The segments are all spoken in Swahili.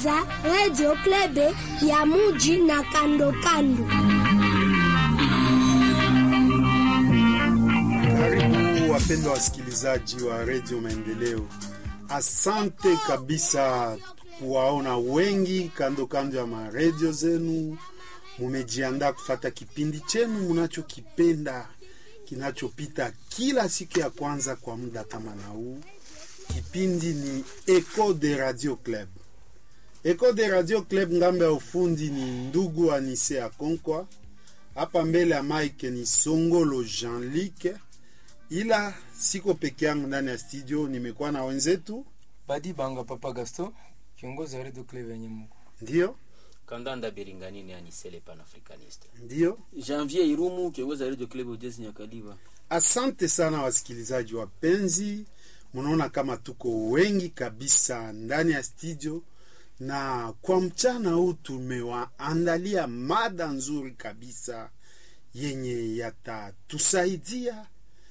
kusikiliza Radio Klebe ya muji na kando kando. Karibu wapendwa wasikilizaji wa redio Maendeleo, asante kabisa kuwaona wengi kando kando ya maredio zenu. Mumejiandaa kufata kipindi chenu munachokipenda kinachopita kila siku ya kwanza kwa muda kama na huu. Kipindi ni Echo de Radio Club. Echo de Radio Club, ngambo ya ufundi ni ndugu Anise Akonkwa, hapa mbele ya mike ni Songolo Jean-Luc ila siko peke yangu ndani ya studio, nimekuwa na wenzetu. Badi Banga Papa Gaston, kiongozi wa Radio Club ya Nyamugo. Ndio, Kandanda Biringanini Anisele Panafricaniste. ndio. Janvier Irumu, kiongozi wa Radio Club Ujezi Nyakaliba. Asante sana wasikilizaji wapenzi, mnaona kama tuko wengi kabisa ndani ya studio, na kwa mchana huu tumewaandalia mada nzuri kabisa yenye yatatusaidia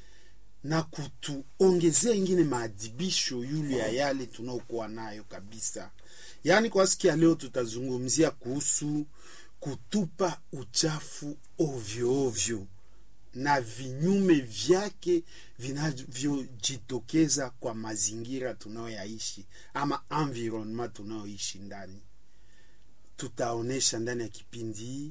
na kutuongezea ingine maadhibisho yule ya yale tunaokuwa nayo kabisa. Yaani kwa siku ya leo tutazungumzia kuhusu kutupa uchafu ovyo ovyo na vinyume vyake vinavyojitokeza kwa mazingira tunayoyaishi ama environment tunayoishi ndani. Tutaonesha ndani ya kipindi hii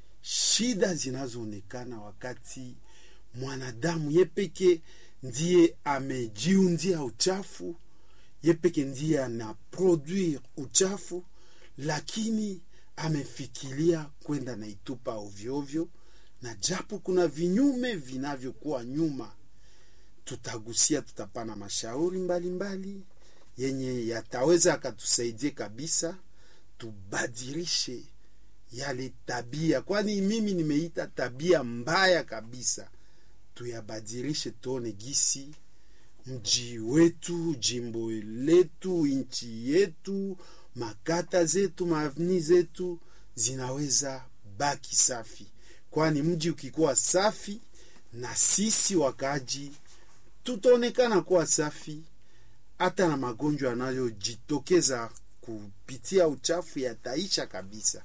shida zinazoonekana wakati mwanadamu yepeke ndiye amejiundia uchafu, yepeke ndiye ana produire uchafu, lakini amefikiria kwenda na itupa ovyoovyo na japo kuna vinyume vinavyokuwa nyuma, tutagusia, tutapana mashauri mbalimbali mbali, yenye yataweza akatusaidia kabisa tubadilishe yale tabia, kwani mimi nimeita tabia mbaya kabisa, tuyabadilishe, tuone gisi mji wetu, jimbo letu, nchi yetu, makata zetu, maavni zetu zinaweza baki safi kwani mji ukikuwa safi na sisi wakaaji tutaonekana kuwa safi, hata na magonjwa yanayojitokeza kupitia uchafu yataisha kabisa.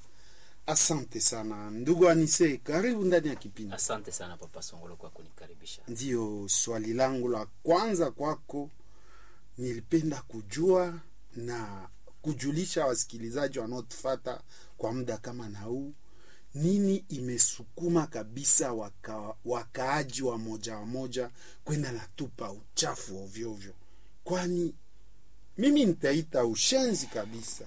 Asante sana ndugu Anise, karibu ndani ya kipindi. Asante sana Papa Songolo kwa kunikaribisha. Ndiyo, swali langu la kwanza kwako, nilipenda kujua na kujulisha wasikilizaji wanaotufata kwa muda kama na huu nini imesukuma kabisa waka, wakaaji wa moja wa moja kwenda na tupa uchafu ovyoovyo, kwani mimi nitaita ushenzi kabisa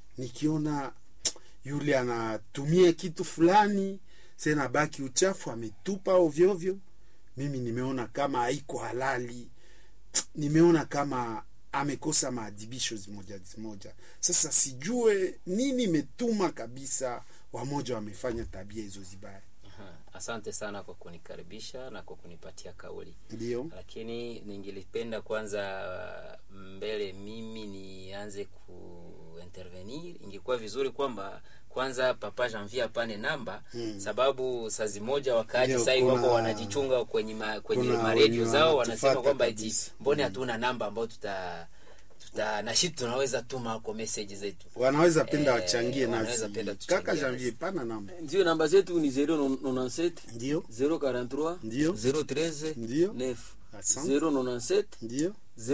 nikiona yule anatumia kitu fulani sena baki uchafu ametupa ovyoovyo. Mimi nimeona kama haiko halali, nimeona kama amekosa maadhibisho zimoja zimoja. Sasa sijue nini imetuma kabisa wamoja wamefanya tabia hizo zibaya. Aha, Asante sana kwa kunikaribisha na kwa kunipatia kauli, Ndio, lakini ningelipenda kwanza mbele mimi nianze kuintervenir. Ingekuwa vizuri kwamba kwanza Papa Janvier apane namba Hmm. sababu sazi moja wakaaji Ndio, sahii kuna- wako wanajichunga kwenye ma, kwenye kuna maredio wenye zao wanatufata wanasema kwamba eti kabisa. mbone Hmm. hatuna namba ambayo tuta tuta na shi tunaweza tuma kwa message zetu wanaweza penda Eh, wachangie wanaweza nasi. penda tuchangie Kaka nasi. Janvier, pana namba. Ndio namba zetu ni 097 Ndio, 043 Ndio. 013 Ndio. 9 asante. 097 Ndio,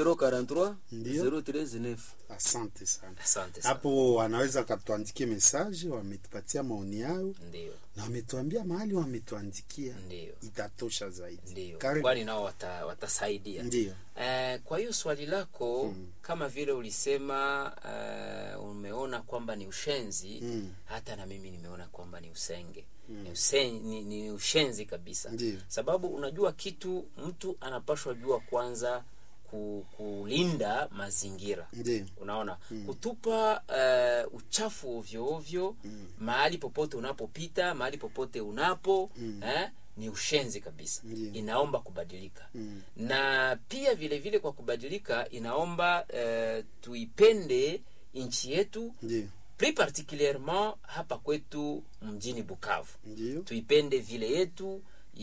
043 Ndio. 013 9. asante sana. asante sana Hapo wanaweza katuandikie mesaje, wametupatia maoni yao ndio na wametuambia mahali wametuandikia, ndio itatosha zaidi. ndio Karibu. kwani nao wata, watasaidia Ndio, Eh, kwa hiyo swali lako Mm. kama vile ulisema eh, umeona kwamba ni ushenzi Mm. hata na mimi nimeona kwamba ni usenge ni, usen, ni, ni ushenzi kabisa Ndio. sababu unajua kitu mtu anapashwa jua kwanza ku, kulinda mazingira ndio, unaona kutupa uh, uchafu ovyo ovyo mahali popote unapopita mahali popote unapo eh, ni ushenzi kabisa Ndiyo. inaomba kubadilika Mm. na pia vile vile kwa kubadilika inaomba uh, tuipende nchi yetu ndio, plus particulierement hapa kwetu mjini bukavu ndio, tuipende vile yetu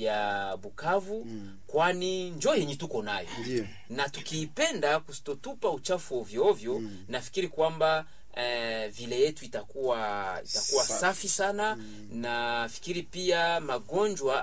ya bukavu Mm. kwani njo yenye tuko nayo ndio, na tukiipenda kusitotupa uchafu ovyo ovyo Mm. nafikiri kwamba eh, vile yetu itakuwa itakuwa Safi. safi sana na fikiri pia magonjwa